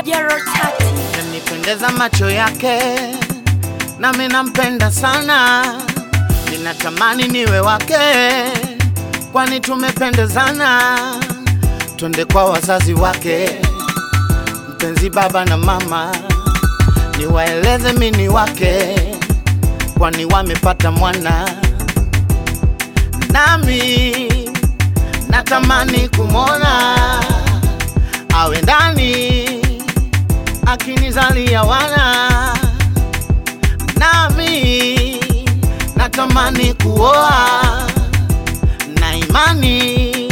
Jero Tati. yanipendeza macho yake, nami nampenda sana, ninatamani niwe wake, kwani tumependezana. Twende kwa wazazi wake, mpenzi baba na mama, niwaeleze mini wake, kwani wamepata mwana, nami natamani kumwona awe ndani akinizalia wana, nami natamani kuoa na imani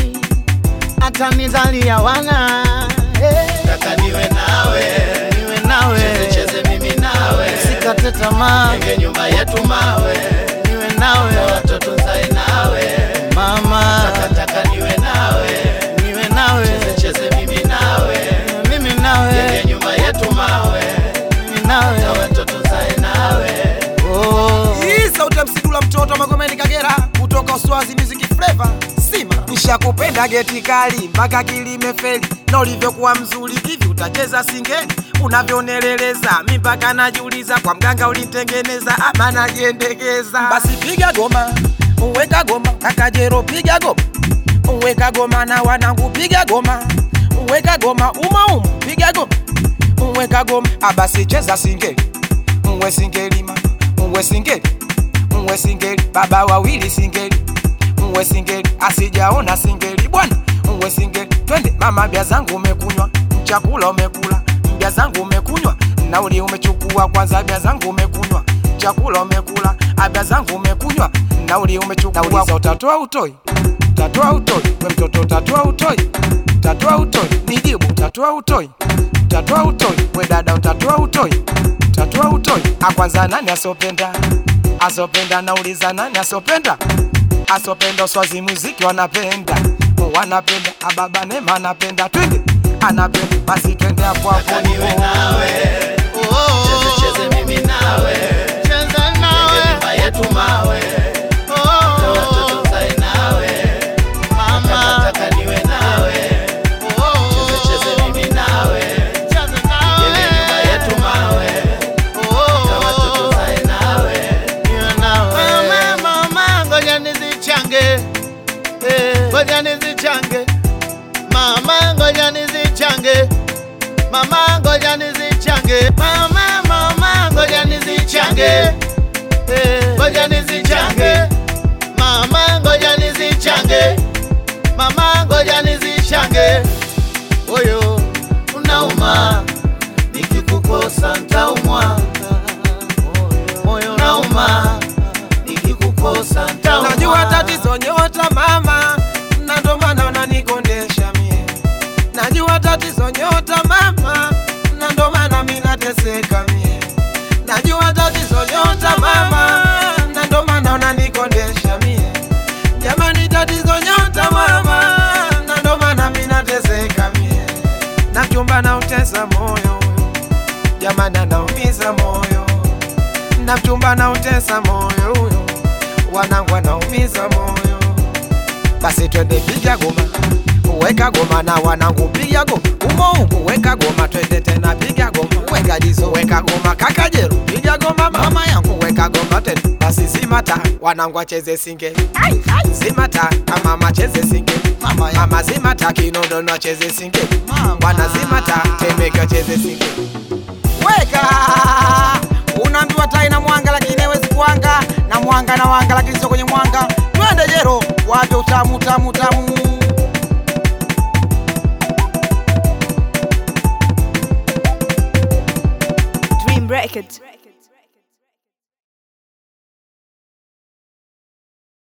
atanizalia wana. Hey. Nataka niwe nawe, Niwe nawe cheze cheze mimi nawe, sikate tamaa, jenge nyumba yetu mawe, niwe na nawe watoto nzae nawe. mama, Nataka niwe nawe, niwe nawe cheze cheze mimi nawe, mimi nawe jenge nyumba yetu mawe, mimi na nawe watoto nzae nawe. oh. Hii sauti ya msidula mtoto Magomeni Kagera kutoka Uswazi Music Flavor Sima. Nishakupenda geti kali mpaka kilimefeli na ulivyokuwa mzuri hivi utacheza singeli unavyoneleleza mi mpaka najiuliza kwa mganga ulinitengeneza ama najiendekeza. Basi piga goma uweka goma kakajero piga goma uweka goma na wanangu piga goma uweka goma umaumu piga goma uweka goma abasi cheza singeli uwe singeli mama uwe singeli uwe singeli baba wawili singeli uwe singeli asijaona singeli bwana uwe singeli twende mama bia zangu umekunywa chakula umekula bia zangu umekunywa nauli umechukua kwanza bia zangu umekunywa chakula umekula abia zangu umekunywa nauli umechukua nauliza utatoa utoi utatoa utoi we mtoto utatoa utoi utatoa utoi nijibu utatoa utoi utatoa utoi we dada utatoa utoi utatoa utoi akwanza nani asopenda asopenda nauliza nani asopenda asopenda swazi muziki wanapenda wanapenda ababa nema anapenda twende anapenda basi twende hapo hapo Nataka niwe nawe, cheze cheze mimi nawe, Cheza jenge nawe nyumba yetu mawe, na watoto nzae nawe. mama, Nataka niwe nawe, cheze cheze mimi nawe, jenge nyumba yetu mawe, na watoto nzae nawe. Mama, mama, ngoja nizichange, Eh, ngoja nizichange, mama, ngoja nizichange, mama, ngoja nizichange, mama, mama, ngoja nizichange, Eh, ngoja nizichange, mama, ngoja nizichange, mama, ngoja nizichange, oyo unauma, nikikukosa ntaumwa, moyo unauma, nikikukosa ntaumwa. najua tatizo nyota mama na ndo maana unanikondesha mie najua tatizo nyota mama na ndo maana mi nateseka mie najua tatizo nyota mama na ndo maana unanikondesha mie jamani tatizo nyota mama na ndo maana mi nateseka mie na mchumba na utesa moyo jamani anaumiza moyo na mchumba na utesa moyo huyo wanangu wanaumiza moyo basi twende piga goma weka goma na wanangu piga goma umo umo weka goma twende tena piga goma weka jizo weka goma kakajero piga goma mama yangu weka goma tena basi zimata wanangu acheze singeli zimata kama macheze singeli mama zimata kinodono acheze singeli bwana zimata temeke acheze singeli weka unaambiwa tai na mwanga lakini haiwezi kuanga na mwanga na wanga lakini sio kwenye mwanga twende jero wape utamu tamu tamu Dream Records.